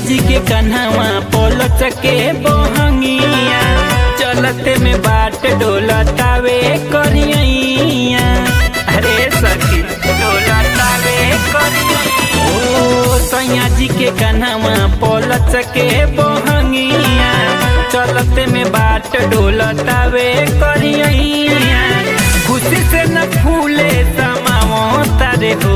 जी के कन्हवा पोलच के बोहंगिया चलते में बाट डोलतावे करियैया अरे सखी डोलतावे करियैया ओ सैया जी के कन्हवा पोलच के बोहंगिया चलते में बाट डोलतावे करियैया खुशी से न फूले समावो तारे हो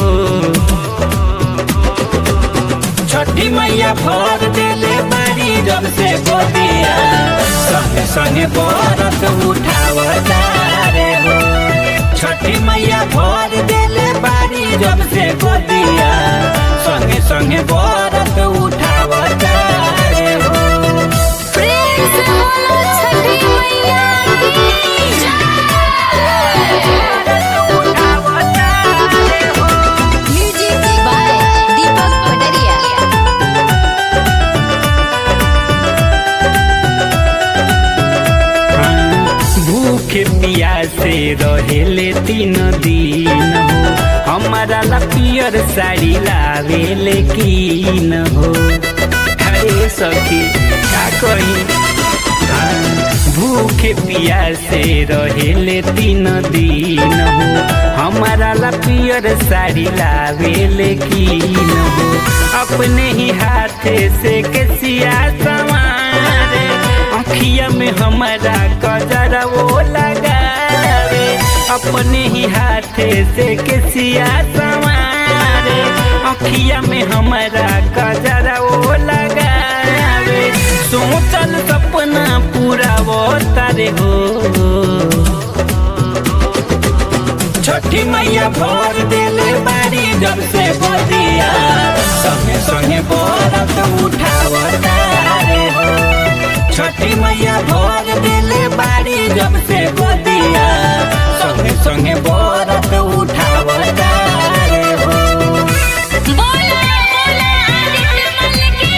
छठी मैया भर देले बारी जब से गोदिया संगे संगे बरत उठावता रे हो छठी मैया भर देले बारी जब से गोदिया संगे संगे बरत उठावता रे हो प्रेम से बोलो छठी मैया की उठावता रे हो म्यूजिक बाय दीपक पटरिया भूखे पियासे रहेले तीन दिन हो हमारा ला पियर साड़ी लावेले कीन हो अरे सखी का कही भूखे पियासे रहेले तीन दिन हो हमारा ला पियर साड़ी लावेले कीन हो अपने ही हाथे से केसिया संवारे अखिया में हमारा कजरा वो लगावे अपने ही हाथे से केसिया संवारे अखिया में हमारा कजरा वो लगावे सोचल सपना पूरा वो तारे हो छठी मैया भर देले बारी जब से बदिया संगे संगे बरत उठावता रे हो छठी मैया भर देले बारी जब से बदिया संगे संगे बरत उठावता रे हो बोला बोला आदित्य मल की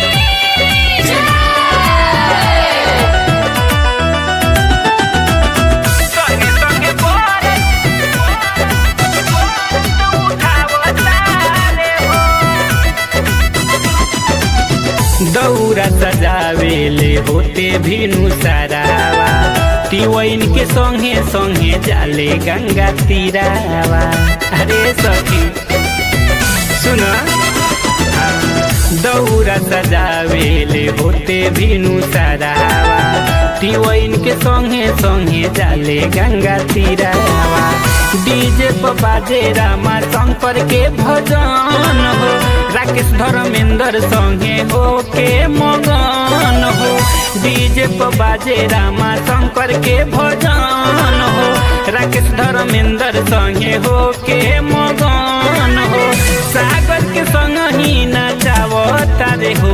संगे संगे बरत उठावता रे हो दौरा सजावेले होते भिनु सारावा तिवैन के संगे संगे जाले गंगा तीरावा अरे सखी सुन दौरा सजावेले होते भिनु सारावा तिवैन के संगे संगे जाले गंगा तीरावा डीजे पर बाजे रामा शंकर के भजन हो राकेश धर्मेंद्र संगे हो के मगन हो डीजे पर बाजे रामा शंकर के भजन हो राकेश धर्मेंद्र संगे हो के मगन हो सागर के संग ही नचावो तारे हो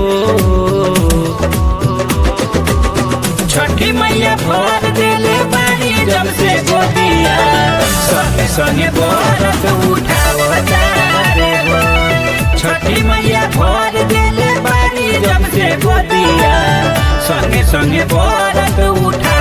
छठी मैया भर देले बानी जब से गोदिया संगे संगे बरत उठावता रे हो छठी मैया भर देले बानी जब से गोदिया संगे संगे बरत उठा